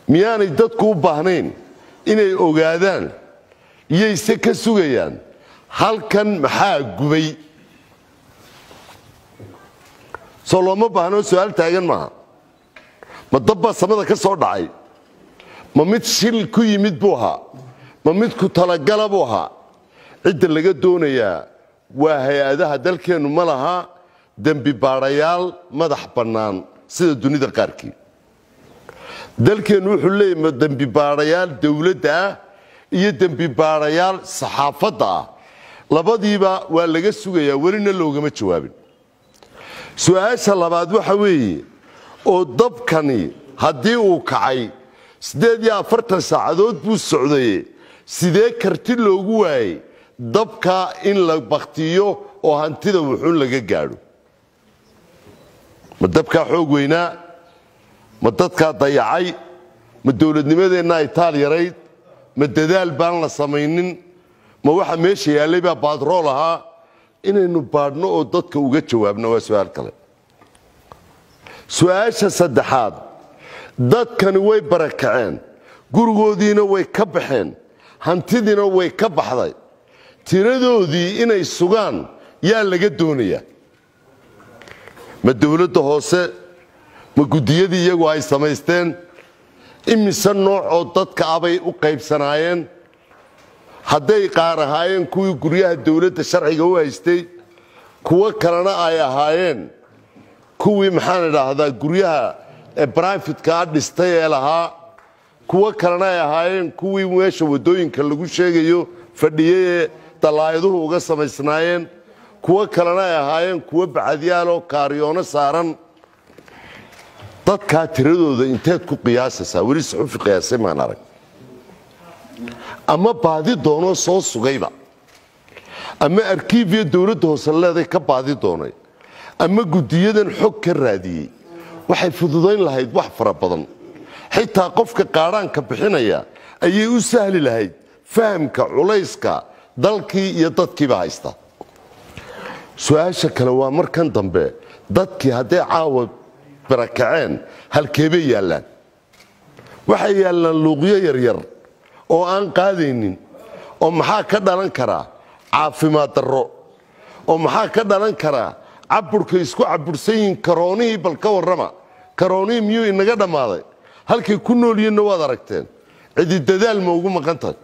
miyaanay dadku u baahnayn inay ogaadaan iyayse ka sugayaan halkan maxaa gubay soo looma baahnoo su-aal taagan maaha ma dabbaa samada ka soo dhacay ma mid shil ku yimid buu ahaa ma mid ku talagala buu ahaa cidda laga doonayaa waa hay-adaha dalkeennu ma laha dembi baadhayaal madax bannaan sida dunida qaarkii dalkeennu wuxuu leeyahy dembi baadhayaal dowladda ah iyo dembi baadhayaal saxaafadda ah labadiiba waa laga sugayaa welina loogama jawaabin su-aasha labaad waxa weeye oo dabkani haddii uu kacay siddeed iyo afartan saacadood buu socdaye sidee karti loogu waayey dabka in la baktiyo oo hantida wuxuun laga gaadho ma dabkaa xoog weynaa ma dadkaa dayacay ma dowladnimadeenna ay taal yarayd ma dadaal baan la samaynin ma waxa meesha yaallay baa baadrool ahaa inaynu baadhno oo dadka uga jawaabno waa su-aal kale su-aasha saddexaad dadkani way barakaceen gurigoodiina way ka baxeen hantidiina way ka baxday tiradoodii inay sugaan yaa laga doonayaa ma dowladda hoose ma guddiyadii iyagu ay samaysteen imise nooc oo dadka abay u qaybsanaayeen hadday qaar ahaayeen kuwii guryaha dowladda sharciga u haystay kuwo kalena ay ahaayeen kuwii maxaan idhaahdaa guryaha brifatka dhistay ee lahaa kuwo kalena ay ahaayeen kuwii meesha waddooyinka lagu sheegayo fadhiyey ee dallaayaduhu uga samaysnaayeen kuwo kalena ay ahaayeen kuwo bacadyaaloo kaariyoono saaran dadkaa tiradooda inteed ku qiyaasaysaa weli suxufi qiyaasay maan arag ama baadi doonoo soo sugayba ama arkiifiya dowladda hoose leeday ka baadi doonay ama guddiyadan xog ka raadiyey waxay fududayn lahayd wax fara badan xitaa qofka qaadhaanka bixinaya ayay u sahli lahayd fahamka culayska dalkii iyo dadkiiba haysta su-aasha kale waa markan dambe dadkii hadday caawa barakaceen halkeebay yaallaan waxay yaallaan luuqyo yaryar oo aan qaadaynin oo maxaa ka dhalan karaa caafimaad darro oo maxaa ka dhalan karaa caburka isku cabursan yihiin karoonihii bal ka warrama karoonihii miyuu inaga dhammaaday halkay ku noolyihinna waad aragteen cidi dadaal ma ugu maqan tahay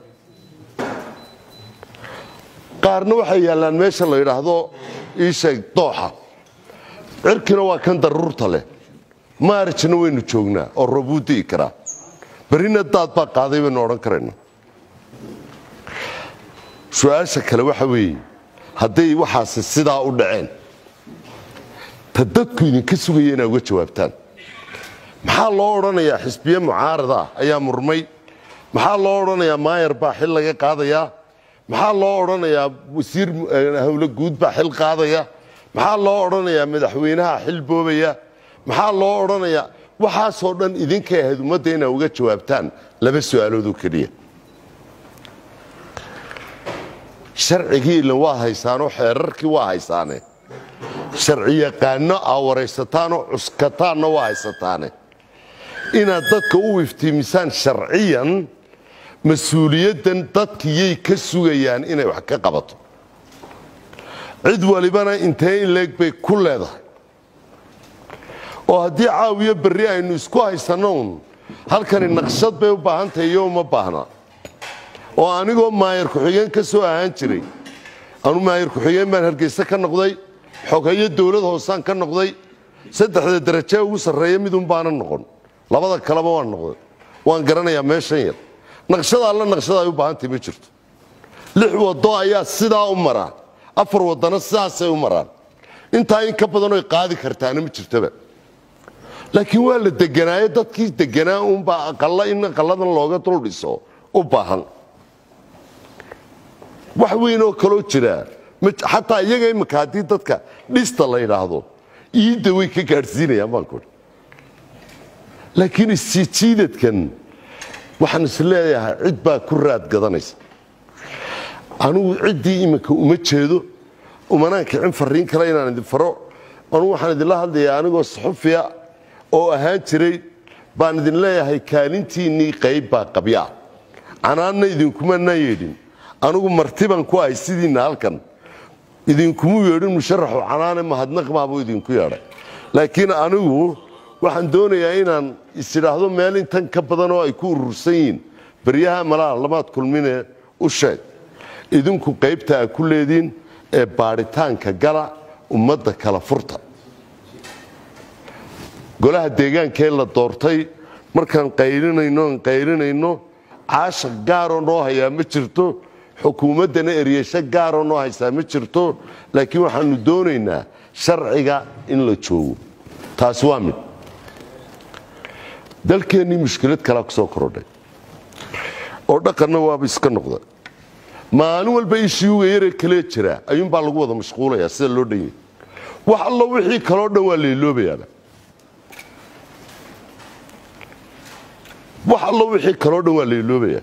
qaarna waxay yaallaan meesha la yidhaahdo iisheeg dooxa cirkina waa kan daruurta leh maarajna waynu joognaa oo roobuu di'i karaa berrina daad baa qaaday baynu odhan karayna su-aasha kale waxa weeye hadday waxaasi sidaa u dhaceen ta dadku idinka sugaya inaa uga jawaabtaan maxaa loo odhanayaa xisbiye mucaarada ah ayaa murmay maxaa loo odhanayaa maayar baa xil laga qaadayaa maxaa loo odhanayaa wasiir howlo guud baa xil qaadaya maxaa loo odhanayaa madaxweynaha xil boobaya maxaa loo odhanayaa waxaasoo dhan idinkay ahayd ummadda inaa uga jawaabtaan laba su-aaloodoo keliya sharcigii ilan waa haysaanoo xeerarkii waa haysaane sharci yaqaano aa waraysataanoo cuskataanna waa haysataane inaad dadka u iftiimisaan sharciyan mas-uuliyaddan dadkiyay ka sugayaan inay wax ka qabato cid walibana intee in leeg bay ku leedahay oo haddii caawiyo berri aynu isku haysannoun halkani naqshad bay u baahan tahay iyo uma baahna oo anigoo maayar ku-xigeen ka soo ahaan jiray anu maayar ku-xigeen baan hargeyse ka noqday xogeeyo dowlad hoosaan ka noqday saddexda darajee ugu sarreeya midun baana noqon labada kaleba waan noqday waan garanayaa meeshan yar naqshada alla naqshada ay u baahantahy ma jirto lix waddo ayaa sidaa u maraa afar waddana sidaasay u maraan intaa in ka badanoy qaadi kartaana ma jirtoba laakiin waa la deganaayo dadkii deganaa uunbaa aqalla in aqalladan looga dul dhiso u baahan wax weyn oo kaloo jira xataa iyaga imika haddii dadka dhista la yidhaahdo iidda way ka gaadhsiinayaan baan kuhi laakiin isjiijiidadkan waxaan is leeyahay cid baa ku raad gadanaysa anugu ciddii iminka uma jeedo umanaan kicin fariin kale inaan idin faro anugu waxaan idinla hadlayaa anigoo saxufiya oo ahaan jiray baan idin leeyahay kaalintiinnii qayb baa qabyaa canaanna idinkumanaa yeedhin anugu martiban ku ahay sidiinna halkan idinkumu yeedhin musharaxu canaane mahadnaqmaabuu idinku yeedhay laakiin anigu waxaan doonayaa inaan isidhaahdo meel intan ka badan oo ay ku urursan yihiin baryaha malaha lamaad kulmine u sheeg idinku qaybta a ku leediin ee baadhitaanka gala ummadda kala furta golaha deegaankee la doortay markaan qaylinayno aan qaylinayno caasha gaaroo noo hayaa ma jirto xukuumaddana eryasho gaaroo noo haysaa ma jirto laakiin waxaanu doonaynaa sharciga in la joogo taasi waa mid dalkeennii mushkilad kalaa ku soo korodhay oo dhaqanna waaba iska noqda maalin walba ishiuga yaree kalee jira ayuunbaa lagu wada mashquulayaa sida loo dhan yahy wax allo wixii kaloo dhan waa lailoobayaaba wax allo wixii kaloo dhan waa lailoobayaa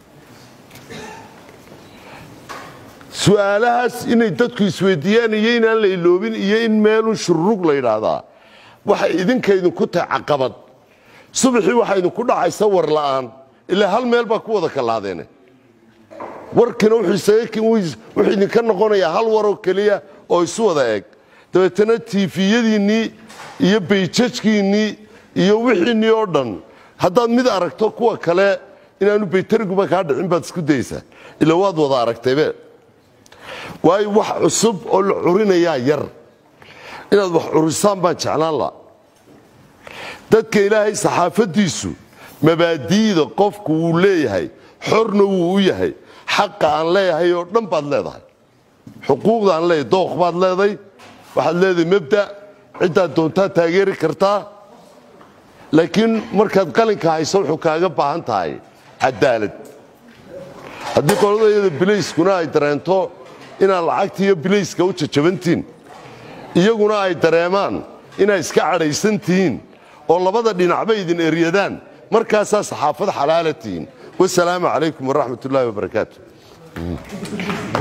su-aalahaas inay dadku isweydiiyaan iyo inaan la iloobin iyo in meelun shurrug la yidhaahdaa waxay idinka idinku tahay caqabad subaxii waxaa idinku dhacaysa war la'aan ilaa hal meel baa ku wada kalaadeene warkina wuxuu idinka noqonayaa hal waroo keliya oo isu wada eg dabeetana tiifiyadiinnii iyo bayjajkiinnii iyo wixiinnii oo dhan haddaad mid aragto kuwa kale inaanu baytariguba kaa dhicin baad isku daysaa ila waad wada aragtaybe waayo wax cusub oo la curinayaa yar inaad wax curisaan baan jeclaan la dadka ilaahay saxaafaddiisu mabaadi'da qofku wuu leeyahay xorna wuu u yahay xaqa aan leeyahay oo dhan baad leedahay xuquuqda aan leeyahay dooq baad leeday waxaad leedahay mabda ciddaad doontaa taageeri kartaa laakiin markaad qalinka hayso wuxuu kaaga baahan tahay cadaalad haddii qoladayada bilayskuna ay dareento inaad lacagta iyo bilayska u jajabantihiin iyaguna ay dareemaan inaad iska cadhaysan tihiin oo labada dhinacba idin eryadaan markaasaa saxaafad xalaala tihiin wasalaamu calaykum waraxmat ullaahi wabarakaatu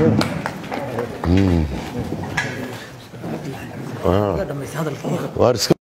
Hadalkii.